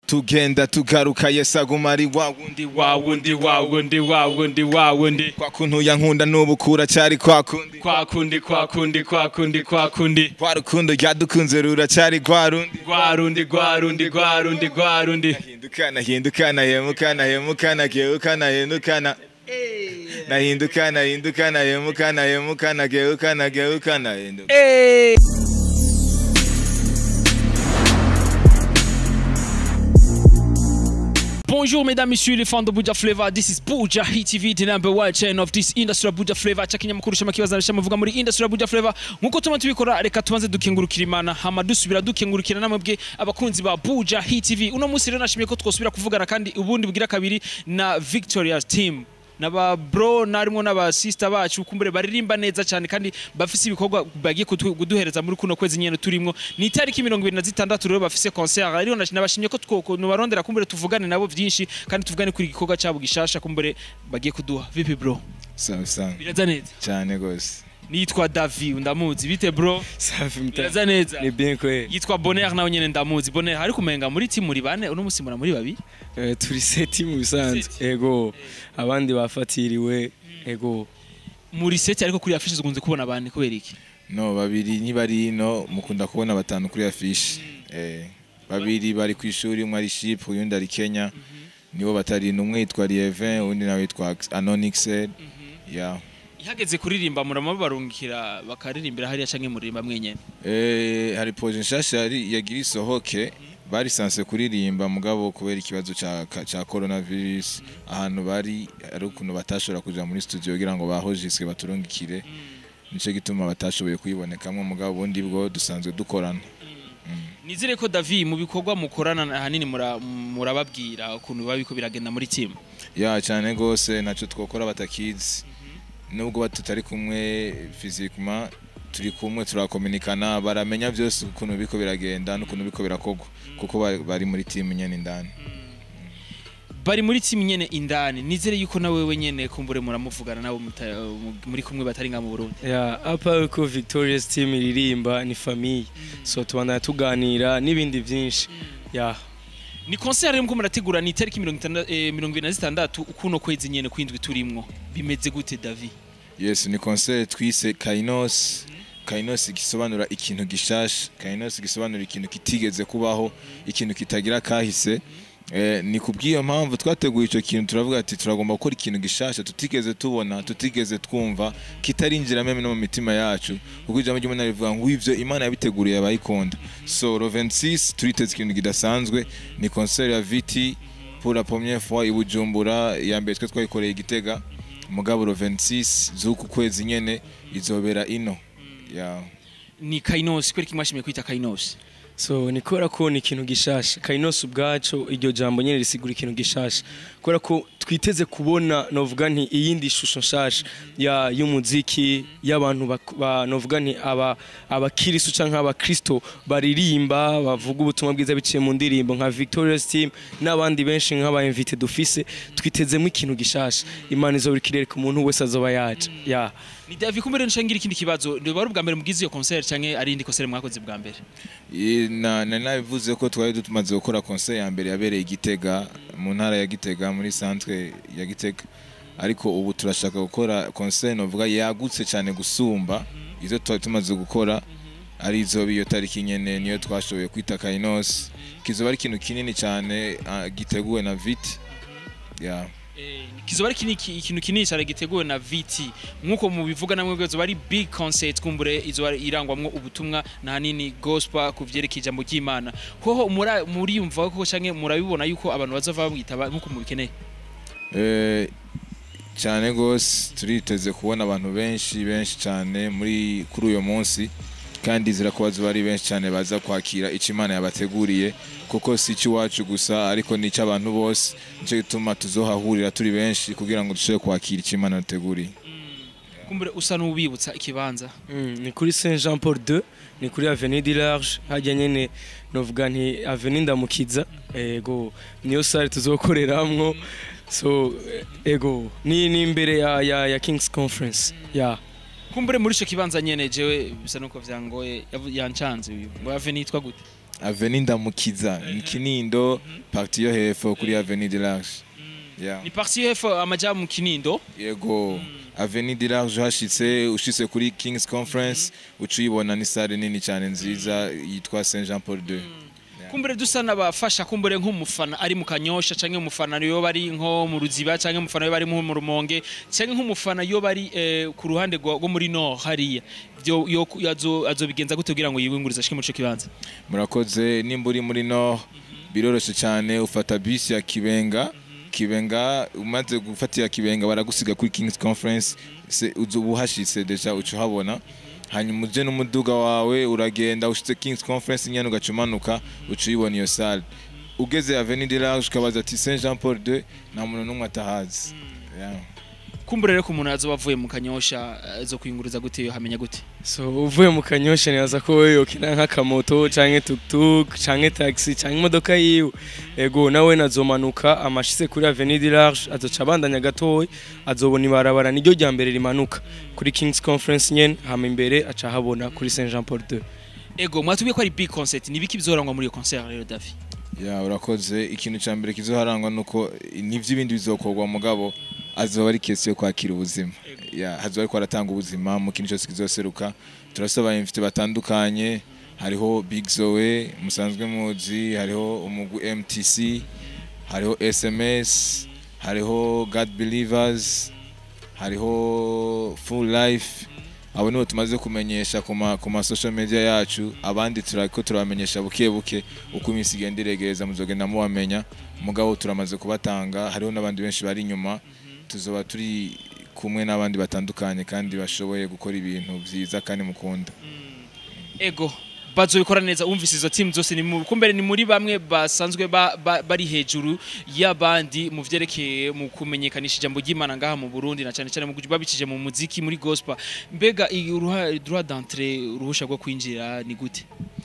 tugenda tugaruka yesu aguma ari wa wundi wa wundi wa wundi wa wundi wa wundi kwa kuntu yankunda n'ubu kuracyari kwa kundi kwa kundi kwa kundi kwa kundi kwa kundi rwa rukundo ryadukunze ruracyari rwa rundi rwa rundi rwa rundi rwa rundi rwa rundi hindukana hindukana hemukana hemukana geukana hindukana nahindukana hindukana hemukana hemukana geukana geukana hinduka Bonjour mesdames, messieurs les fans de Buja Flavor. This is Buja Hit TV, the number one channel of this industry of Buja Flavor. Cha kinyamakuru shama kibaza shamuvuga muri industry ya Buja Flavor. Nkuko tuma tubikora reka tubanze dukengurukira Imana hama dusubira dukengurukira namwe abakunzi ba Buja Hit TV. Uno munsi rero nashimiye ko twosubira kuvugana kandi ubundi bugira kabiri na Victoria team naba bro narimo n'aba sister bacu kumbure baririmba neza cyane kandi bafise ibikorwa bagiye kutu- kuduhereza muri kuno kwezi nyene turimo ni itariki mirongo ibiri na zitandatu rero bafise concert rero nash- nabashimye ko twobarondera kumbure tuvugane nabo vyinshi kandi tuvugane kuri igikorwa cyabo gishasha kumbure bagiye kuduha vipi bro sawa sawa biraza neza cyane gose nitwa Davi ndamuzi bite bro safi mta biraza neza ni bien kweli yitwa Bonheur nawe nyene ndamuzi Bonheur ariko umenga muri timu muri bane uno musi muri babiri Eh, turi seti mu bisanzwe Seti. ego abandi bafatiriwe ego muri seti ariko kuri afishe zikunze kubona bane kubera iki no babiri ntibari ino mukunda kubona batanu kuri afishi eh, babiri bari ku ishuri umwe ari ship uyundi ari kenya nibo batari ino umwe yitwa lievin uwundi nawe yitwa anonixel ya ihageze kuririmba murama barungikira bakaririmbira hariya canke muririmba mwenyene Eh, hari proje nshasha yari yagira isohoke bari sanse kuririmba mugabo kubera ikibazo ca ka- ca coronavirus ahantu bari ari ukuntu batashobora kuja muri studio kugira ngo bahojiswe baturungikire nico gituma batashoboye kuyibonekamwo mugabo ubundi bwo dusanzwe dukorana nizere ko davi mu bikorwa mukorana ahanini mura- murababwira ukuntu biba biko biragenda muri timu ya cyane gose naco twokora batakizi nubwo ba tutari kumwe physiquement turi kumwe turakominikana baramenya byose ukuntu biko biragenda n'ukuntu biko birakorwa kuko bari- bari muri team nyene indani bari muri timu nyene indani nizere yuko nawe wewe nyene kumbure muramuvugana nabo muta- mu- muri kumwe batari nga mu Burundi ya apa uko victorious team iririmba ni famille so tubandana tuganira n'ibindi byinshi ya ni concert rero mko murategura ni itariki mirongo itanda- eh, mirongo ibiri na zitandatu kuno kwezi nyene kwindwi turimwo bimeze gute davi yes ni concert twise kainos kainos gisobanura ikintu gishasha kainos gisobanura ikintu kitigeze kubaho ikintu kitagira kahise Eh, ni kubw'iyo mpamvu twateguye icyo kintu turavuga ati turagomba gukora ikintu gishasha tutigeze tubona tutigeze twumva kitarinjira meme no mu mitima yacu kuko ijambo ry'imana rivuga ngo ivyo imana yabiteguriye abayikunda so le 26 turiteze ikintu kidasanzwe ni concert ya viti pour la première fois i Bujumbura ya mbere twe twayikoreye igitega mugabo le 26 z'uku kwezi nyene izobera ino ya ni kainos kweri kimwashimiye kwita kainos so ni kubera ko ni ikintu gishasha kainos ubwacu iryo jambo nyine risigura ikintu gishasha kubera ko twiteze kubona novuga nti iyindi shusho nshasha ya y'umuziki y'abantu bak- ba novuga nti aba abakirisu canke abakristo baririmba bavuga ubutumwa bwiza biciye mu ndirimbo nka Victorious Team n'abandi benshi nk'aba invite dufise twitezemo ikintu gishasha imana izobira ikirere ku muntu wese azoba yaje ya ni davi kumbere nshangira ikindi kibazo wari ubwa mbere mugize iyo concert canke ari indi concert mwakoze bwa mbere I- na nari nabivuze ko twari tumaze gukora concert ya mbere yabereye igitega mu ntara ya gitega muri centre ya gitega ariko ubu turashaka gukora concert novuga yagutse cyane gusumba izo twari tumaze gukora ari izo iyo tariki nyene niyo twashoboye kwita kainos kizoba ari ikintu kinini cyane ah, giteguwe na viti yeah. kizoba ari kini- ikintu kinini cyane giteguwe na vt nk'uko mubivuga namwe bwo zoba ari big concert kumbure izoba irangwamwo ubutumwa na hanini gospel ku vyerekeye ijambo ry'imana hoho mura- muriyumva ko canke murabibona yuko abantu bazova bamwitaba nk'uko mubikeneye Eh, cyane gose turiteze kubona abantu benshi benshi cyane muri kuri uyu munsi kandi zira kuba zuba ari benshi cyane baza kwakira icyo imana yabateguriye kuko si icy'iwacu gusa ariko ni icy'abantu bose nicyo gituma tuzohahurira turi benshi kugira ngo dushobore kwakira icyo imana yateguriye kumbure usa n'ubibutsa ikibanza Mm, ni kuri Saint Jean Paul II ni kuri Avenue du Large hajya nyene novuga nti Avenue Ndamukiza ego niyo sare tuzokoreramwo so ego ni ni imbere ya ya, ya King's Conference ya kumbure muri ico kibanza nyene jewe bisa nuko vyangoye yavu- yancanze uyu ngo ave nitwa gute aveni ndamukiza ni kinindo parti yo hepfo kuri aveni de large yeah. ni parti hepfo amaja mu kinindo yego aveni de large uhashitse ushitse kuri kings conference uca uyibona ni sare nini cyane nziza yitwa saint jean paul II kumbure dusa n'abafasha kumbure nk'umufana ari mu kanyosha canke umufana yo bari nko mu ruziba canke umufana yo bari nko mu rumonge canke nk'umufana yo bari eh, ku ruhande rwa- rwo muri no hariya byo yo yazo azobigenza gute kugira ngo yibungurize ashike muri ico kibanza murakoze nimba uri muri no biroroshye cyane ufata bisi ya kibenga kibenga umaze gufata iya kibenga baragusiga kuri kings conference se uza uba uhashitse deja uca uhabona hanyuma uje n'umuduga wawe uragenda ushitse kings conference nyene ugaca umanuka uca uyibona iyo sale ugeze avenue de large ukabaza ati saint jean paul II nta muntu n'umwe atahazi Yeah. kumbure rero ko umuntu azoba avuye mu kanyosha eh, zo kwiyunguriza gute yo hamenya gute so uvuye mu kanyosha nibaza ko wowe yokina nk'akamoto canke tuktuk canke taxi canke imodoka yiwe ego nawe nazomanuka amashitse kuri avenue de large azoca abandanya gatoya azobona ibarabara niryo rya mbere rimanuka kuri kings conference nyene hama imbere aca ahabona kuri saint jean paul II ego mwatubwiye ko ari big concert ni biki bizorangwa muri iyo concert rero Davi ya urakoze ikintu cya mbere kizoharangwa nuko n'ivy'ibindi bizokorwa mugabo azoba ari kesi yo kwakira ubuzima ya hazoba ariko aratanga ubuzima mu kintu cyose kizoseruka turasaba imfite batandukanye hariho big zoe musanzwe muzi hariho umugwi mtc hariho sms hariho god believers hariho full life abo nibo tumaze kumenyesha ku ma ku ma social media yacu abandi turako turabamenyesha buke buke uko iminsi igenda iregereza muzogenda mubamenya mugabo turamaze kubatanga hariho n'abandi benshi bari inyuma tuzoba turi kumwe n'abandi batandukanye kandi bashoboye gukora ibintu byiza kandi mukunda ego bazobikora neza wumvise izo team zose ni mu kumbere ni muri bamwe basanzwe ba, ba, bari hejuru y'abandi mu vyerekeye mu kumenyekanisha ijambo ry'Imana ngaha mu Burundi na cyane cyane mu babicije mu muziki muri gospel mbega iyi uruha- droit d'entrée uruhusha rwo kwinjira ni gute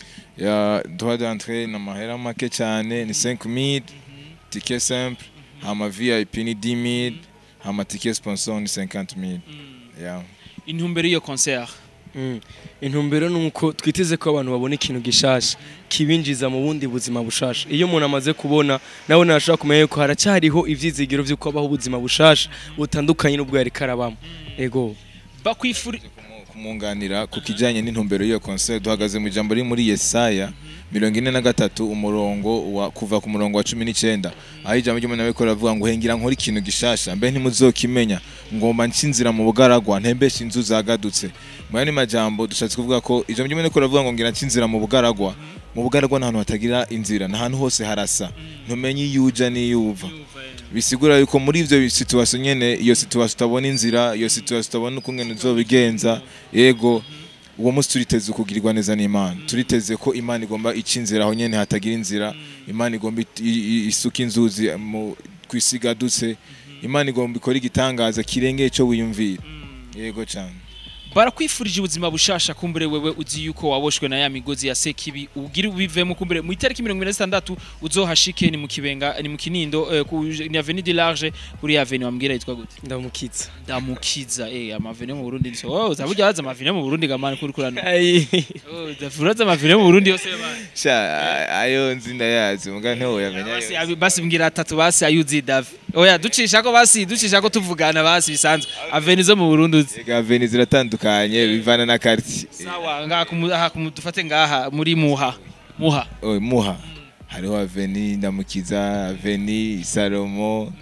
ya droit d'entrée ni amahera make cyane ni 5000 ticket simple hama vip ni 10000 hama ticket sponsor ni 50000 ya intumbero y'iyo concert Mm. intumbero ni uko twiteze ko abantu babona ikintu gishasha kibinjiza mu bundi buzima bushasha iyo umuntu amaze kubona nawe ntashobora kumenya yuko haracyariho ivyizigiro vy'uko abaho ubuzima bushasha butandukanye n'ubwo yari karabamo ego bakwifuri kumwunganira ku kijyanye n'intumbero y'iyo concert duhagaze mu ijambo riri muri Yesaya mirongo ine na gatatu umurongo wa kuva ku murongo wa cumi n'icyenda aho ijambo ry'umuntu abikora avuga ngo hengira nkore ikintu gishasha mbe ntimuzokimenya ngomba nsinzira mu bugaragwa ntembeshe inzu zagadutse mu yandi majambo dushatse kuvuga ko ijambo ry'umuntu abikora avuga ngo ngira nsinzira mu bugaragwa mu bugaragwa ni ahantu hatagira inzira ni ahantu hose harasa ntumenye iyo uja n'iyo uva bisigura yuko muri ivyo situation nyene iyo situation utabona inzira iyo situation utabona uko ngene uzobigenza yego uwo munsi turiteze kugirirwa neza n'imana turiteze ko imana igomba ica inzira aho nyene hatagira inzira imana igomba it- i- i- isuka inzuzi mu kwisigadutse imana igomba ikora igitangaza kirengeye ico wiyumvira yego cyane barakwifurije ubuzima bushasha kumbure wewe uzi yuko waboshwe na ya migozi ya sekibi ugira ubivemo kumbure mu itariki mirongo ine na zitandatu uzohashike ni mu kibenga ni mu kinindo eh, ku ni avenue de large kuri avenue wambwira yitwa gute ndamukitsa ndamukiza eh amavene mu Burundi niso oh zaburya haza amavene mu Burundi gamana kuri kurano Ai. oh dafuraza amavene mu Burundi yose bana sha ayo nzi ndayazi muga ntiwo yamenya basi yose. abi- basi mbwira atatu basi ayuzi Davi oya ducisha ko basi ducisha ko tuvugana basi bisanzwe avenue zo mu Burundi uzi Ega veni ziratandukanye bivana na quartier sawa ngaha kumu- aha kumu- dufate ngaha muri muha muha Oh, muha hariho aveni ndamukiza aveni salomo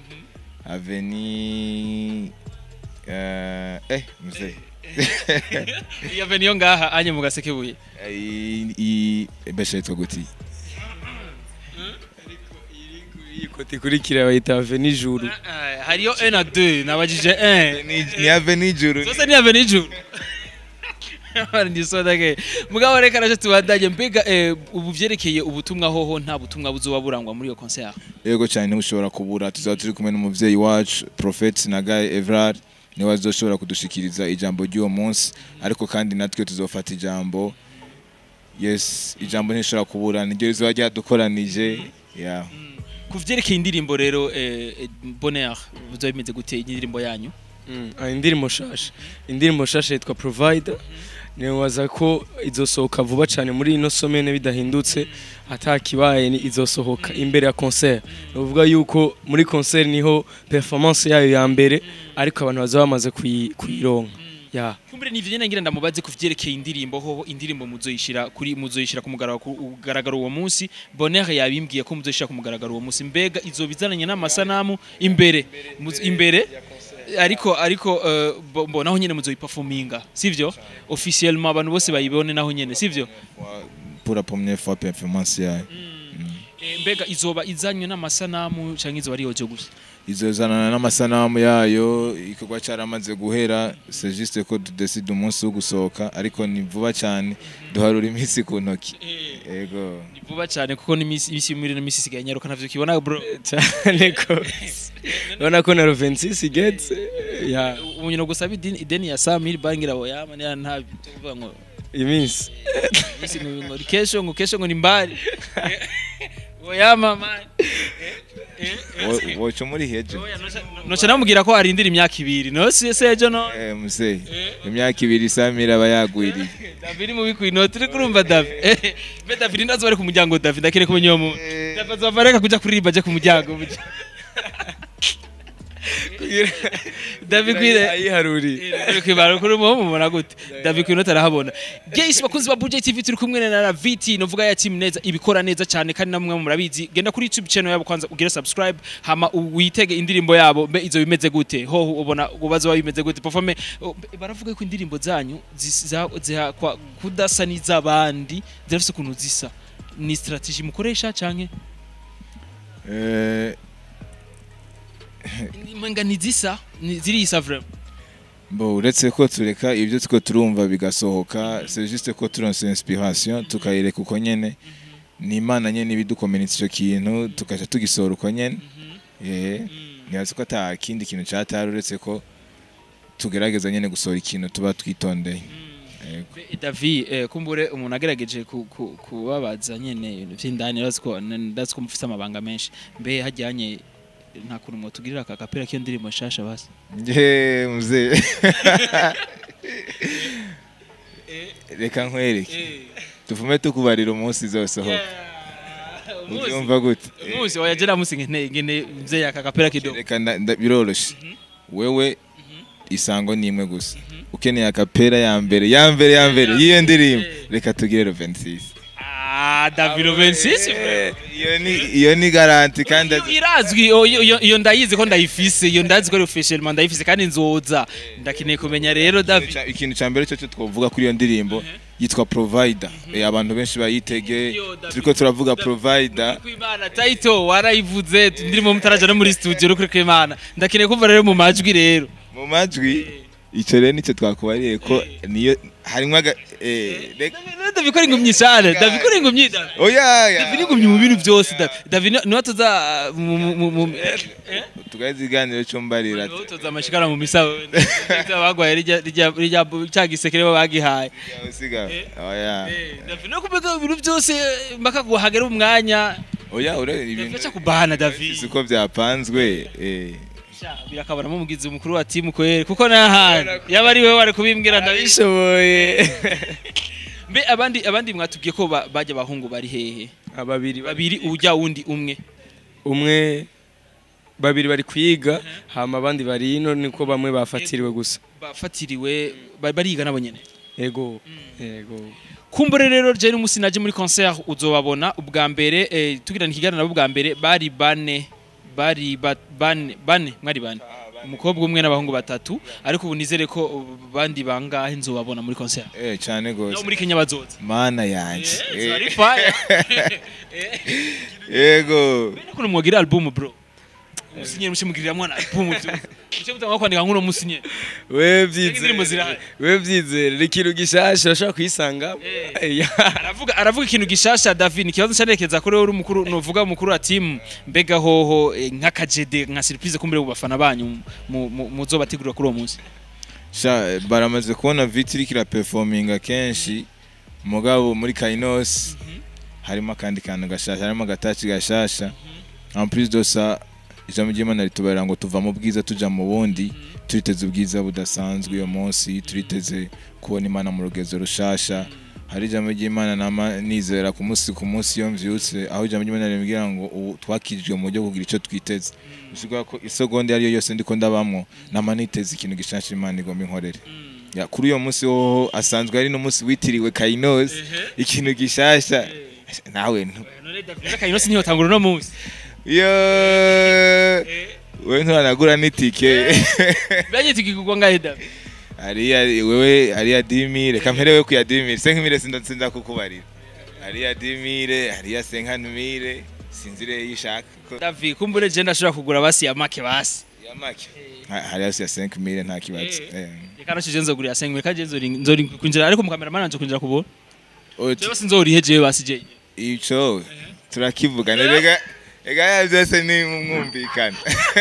aveni eh, eh mzee iyo avenue yo ngaha anye mu gasekebuye I- i besha yitwa guti iyi koti ikurikira bayita aveni juru Ah, hariyo 1 na 2 nabajije 1 Ni- ni aveni juru zose ni avenue ijuru ndisodake mugabo reka naje tubandanye mbega eh, ubu vyerekeye ubutumwa hoho nta butumwa buzoba burangwa muri iyo concert yego cyane ntibushobora kubura tuzaba turi kumwe n'umuvyeyi wacu prophet nagaye evrard niwe azoshobora kudushikiriza ijambo ry'uwo munsi ariko kandi natwe tuzofata ijambo yes ijambo ntishobora kubura niryo rizoba ryadukoranije yeah. ku vyerekeye indirimbo rero eh, eh, bonheur buzoba bimeze gute indirimbo yanyu Mm, ah, indirimbo shasha indirimbo shasha yitwa provider nibaza ko izosohoka vuba cyane muri ino somene bidahindutse atakibaye ni izosohoka imbere ya concert uvuga yuko muri concert niho performance yayo ya mbere ariko abantu bazaba bamaze kuyi- kuyironka ya kumbure nivyo nyene ngira ndamubaze ku vyerekeye indirimbo hoho indirimbo muzoyishira kuri muzoyishira ku mugaragaro ku mugaragaro uwo munsi Bonheur yabimbwiye ko muzoyishira ku mugaragaro uwo munsi mbega izobizananye n'amasanamu imbere Muz- imbere ariko ariko eh, bo- bo naho nyene muzoyiperforminga sivyo officiellement abantu bose bayibone naho nyene sivyo Wa- pour la première fois performance yayo Eh, mbega izoba izanywe n'amasanamu canke izoba ari yojo gusa izozanana n'amasanamu yayo igikorwa cyaramaze guhera c'est juste ko tudeside umunsi wo gusohoka ariko ni vuba cyane duharura iminsi ku ntoki yego ni vuba cyane kuko n'imisi imisi muri ino misi isigaye nyaruka navyo kibona bro cyane ko urabona ko na Rovensis igetse ya umuntu gusaba ideni ideni ya Samir bangira boyama ni nta tuvuga ngo iminsi isi ngo ngo kesho ngo kesho ngo ni mbali boyama man Wo- woca muri hejo noca namubwira ko arindira imyaka ibiri no si sejo no Eh, muzehe imyaka ibiri samira aba yagwiriye David mu bikwi no turi kurumva David be David ndazo bari ku muryango David ndakire kumenya uwo muntu David azova reka kuja kuririmba aje ku muryango David kwire ayiharuriye kwibara kuri mu mubona gute David kwino tarahabona Guys bakunzi ba Budget TV turi kumwe na Raviti novuga ya team neza ibikora neza cyane kandi namwe murabizi genda kuri YouTube channel yabo kwanza ugire subscribe hama witege indirimbo yabo mbe izo bimeze gute ho ubona ubazo wa bimeze gute performe o, be- baravuga ko indirimbo zanyu zisa- ziha kwa- kudasa n'izabandi zirafise ukuntu zisa ni strategy mukoresha canke Eh, mwenga ni zisa ni zirisa vraiment bo uretse ko tureka ibyo two turumva bigasohoka c'est juste ko turonse inspiration tukayireka uko nyene ni imana nyene ibidukomenitse icyo kintu tukaca tugisohora uko nyene eh ntibazi ko ata kindi kintu cyatari uretse ko tugerageza nyene gusohora ikintu tuba twitondeye Yego. Be- Davi eh, kumbure umuntu agerageje ku- ku- kubabaza nyene ibintu vy'indani ndazi ko ndazi ko mufise amabanga menshi mbe hajyanye nta kuntu mwotugirira aka kapera k'iyo ndirimbo nshasha basi Nje mzee reka nkwereke tuvume tukubarira umunsi izosohoka ubyumva gute umunsi wayagera musi ngene ngene mzee aka kapera kidogo reka nda- nda- biroroshe wewe isango ni imwe gusa ukeneye akapera ya mbere ya mbere ya mbere y'iyo ndirimbo reka tugire 26 ah Davi 26 Eh, iyo ni iyo ni garanti kandi Iyo irazwi o- iyo- iyo iyo ndayizi ko ndayifise iyo ndazi ko ari officiellement ndayifise kandi nzoza ndakeneye kumenya rero Davi Ica- ikintu cya mbere cyo cyo twavuga kuri iyo ndirimbo yitwa provider Eh, abantu benshi bayitege Yo, David. turiko turavuga provider kwimana title warayivuze ndirimo mutaraja no muri studio no kuri kwimana ndakeneye kumva rero mu majwi rero mu majwi icyo rero nicyo twakubariye ko niyo harimo aga eh, reka- ndabikora ingumyi cyane ndabikora ingumyi Davi oya ya. Davi ingumyi mu bintu byose Davi Davi ni- niwe tuza mu mu- mu mu tugaze ikiganiro cyo mbarira niwe tuza amashikara mu misaho bagwaye rijya rijya rijya cya gisekere bagihaye usiga oya Davi no kubega ibintu byose mpaka guhagera umwanya oya ure ibintu Davi kubahana Davi siko byapanzwe eh Sha, birakabaramo umugizi mukuru wa timu kwere kuko n'ahandi yaba ari we wari kubimbwira ndabizi bishoboye mbe abandi abandi mwatubwiye ko ba- bajya abahungu bari hehe ababiri babiri ujya wundi umwe umwe babiri bari kwiga hama abandi bari ino niko bamwe bafatiriwe gusa bafatiriwe ba- bariga nabo nyene yego yego kumbure rero je n'umusi naje muri concert uzobabona ubwa mbere eh, tugirana ikiganiro nabo ubwa mbere bari bane bari ba- bane bane mwari bane umukobwa umwe n'abahungu batatu ariko ubu nizere ko bandi bangahe nzobabona muri concert eh cyane no gose muri Kenya bazoza mana yanje Eh, Eh, ari fire yego kuno mwogira album bro musinyere mushimugirira mwana album muce mutanga kwandika nk'uno musinyere we indirimbo zirahari. byizere we byizere ni ikintu gishasha urashobora kuyisanga aravuga aravuga ikintu gishasha David ikibazo cyanerekeza kuri wowe uri umukuru nuvuga umukuru wa team mbega hoho eh, nk'akajede nka surprise kumbere mu bafana banyu mu- mu- muzobategurira kuri uwo munsi sha eh, baramaze kubona vitiri kira performinga kenshi mugabo muri Kainos harimo akandi kantu gashasha harimo agataci gashasha en plus de ça ijambo ry'Imana ritubarira ngo tuva mu bwiza tuja mu bundi turiteze ubwiza budasanzwe uyu munsi turiteze kubona imana mu rugezo rushasha hari ijambo ry'imana nama nizera ku munsi ku munsi iyo mvyutse aho ijambo ry'imana rimbwira ngo ubu twakirijwe mu buryo bwo kugira icyo twiteze bisigura ko isegonda iyo ari yo yose ndiko ndabamwo nama niteze ikintu gishasha imana igomba inkorere ya kuri uyo munsi woho asanzwe ari n'umunsi witiriwe kainos ikintu gishasha nawe ntu- kayinosi niyo tangura uno munsi yo wewe nturanagura n'itike byageze ikigurwa ngahe davi hariya wewe hariya dimire kamperewe ku ya dimire senkimire sinda sinda kukubarira hariya dimire hariya senkanumire sinzire yishaka ko davi kumbure je ndashobora kugura basi ya make basi ya make Ha- hariya si ya senkimire nta kibazo Eh. Eh. reka nashije nzogurira sengwe kaje nzori nzori kwinjira ariko mu kamera nanje kwinjira kubona Oya, je basi nzorihe jewe basi je ico turakivugana rega rega ya byose ni mwumvikana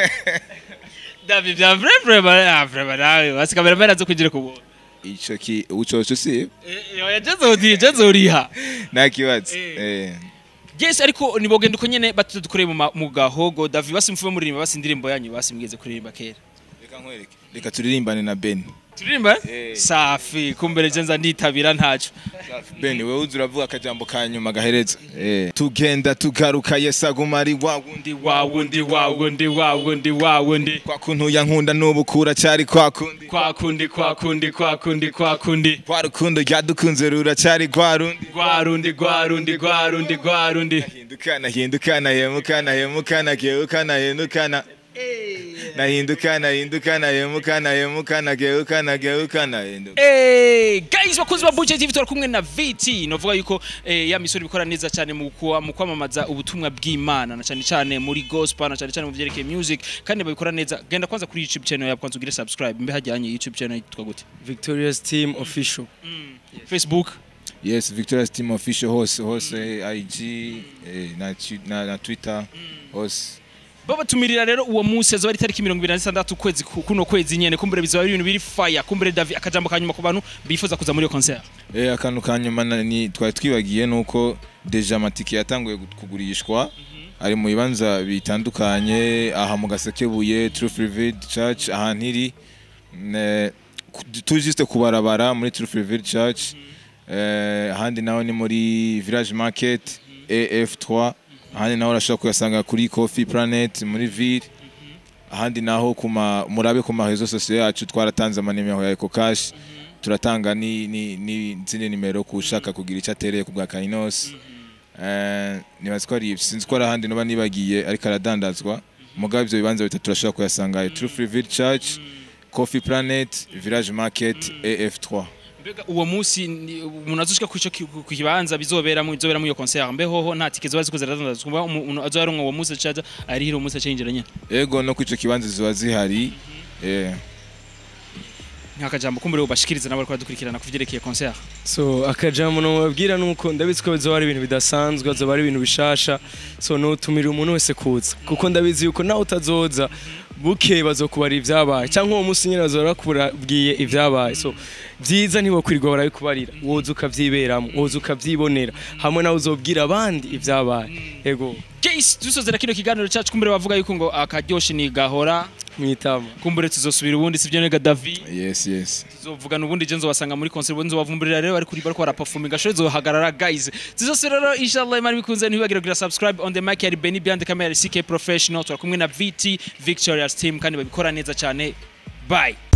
davi bya vrai vrai ba vrai nawe basi kamera nanje kwinjira kubona ico ki ucoco si eh je nzori je nzoriha nta kibazo Eh. eh yes ariko nibogenda uko nyene batudukoreye mu ma- mu gahogo davi basi mfuwe muririmba basi indirimbo yanyu basi mugeze kuririmba kera reka nkwereke reka turirimbane na Ben turirimba Eh. safi kumbere je nza nditabira ntaco Ben wewe uzi uravuga akajambo ka nyuma gahereza eh tugenda tugaruka Yesu aguma ari wa wundi ndi wa wundi wa wundi wa wundi wa wundi kwa kuntu yankunda n'ubu kura cyari kwa kundi kwa kundi kwa kundi kwa kundi kwa kundi kwa rukundo ryadukunze ruracyari kwa rundi rwa rundi rwa rundi rwa rundi rwa rundi hindukana hindukana hemukana hemukana geukana hindukana nahindukana hindukana hemukana hemukana geukana geukana hinduka Eh, guys bakunzi ba Buja TV turi kumwe na VT novuga yuko eh, ya misoro bikora neza cyane mu kuwa- mu kwamamaza ubutumwa bw'Imana na cyane cyane muri gospel na cyane cyane mu byerekeye music kandi babikora neza genda kwanza kuri YouTube channel yabo kwanza ugire subscribe mbe hajyanye YouTube channel yitwa gute victorious team official Facebook yes victoria's team official hose hose ig eh, na, twi- na, na twitter hose babatumirira rero uwo munsi azaba ari tariki mirongo ibiri na zitandatu ukwezi ku- kuno kwezi nyene kumbure bizaba ari ibintu biri fire kumbure Davi akajambo kanyuma ku bantu bifuza kuza muri iyo concert Eh, akantu ka nyuma na- ni twari twibagiye nuko deja amatike yatanguye gu- kugurishwa ari mu bibanza bitandukanye aha mu gasekebuye Truth Revealed Church ahantu iri ne- ku- turi juste kubarabara muri Truth Revealed Church eh, ahandi naho ni muri Village Market AF3 ahandi naho urashobora kuyasanga kuri Coffee Planet muri Ville ahandi naho kuma murabe ku mahezo sosiyo yacu twaratanze amanimero ya Eco Cash turatanga ni ni ni zindi nimero ku ushaka kugira icyo atereye ku bwa Kainos eh nibaza ko ari ibyo. sinzi ko ari ahandi noba nibagiye ariko aradandazwa mugabo ibyo bibanza bitatu turashobora kuyasanga True Free Church Coffee Planet Village Market AF3 mbega uwo munsi ni- umuntu azoshika ku ico ki- ku kibanza bizoberamo bizoberamo iyo concert mbe hoho nta tike ziba ziko ziradandazwa kuba umuntu azoyaronka uwo munsi acaza arihira uwo munsi acinjira nyene ego no ku ico kibanza ziba zihari eh nta kajambo kumbure ubashikiriza nabo bariko baradukurikirana kuvyerekeye concert so akajambo nomubabwira nuko ndabizi ko bizoba ari ibintu bidasanzwe azoba ari ibintu bishasha so notumira umuntu wese kuza kuko ndabizi yuko nawe utazoza buke bazokubara ibyabaye cyangwa uwo munsi nyine bazora bakubwiye ibyabaye so byiza ntibakwirirwa barabikubarira woza ukavyiberamo woza ukavyibonera hamwe nawe uzobwira abandi ibyabaye ego Guys dusozera kino kiganiro cyacu kumbure bavuga yuko ngo akaryoshe ni gahora mwitama kumbure tuzosubira ubundi sivyo nega Davi yes yes tuzovugana ubundi je nzobasanga muri concert ubundi nzobavumburira rero bari kuri bariko baraperforminga show zohagarara guys tuzosubira rero inshallah imana bikunze ntibagira kugira subscribe on the mic yari Benny behind the camera CK professional turakumwe na VT Victoria's team kandi babikora neza cyane bye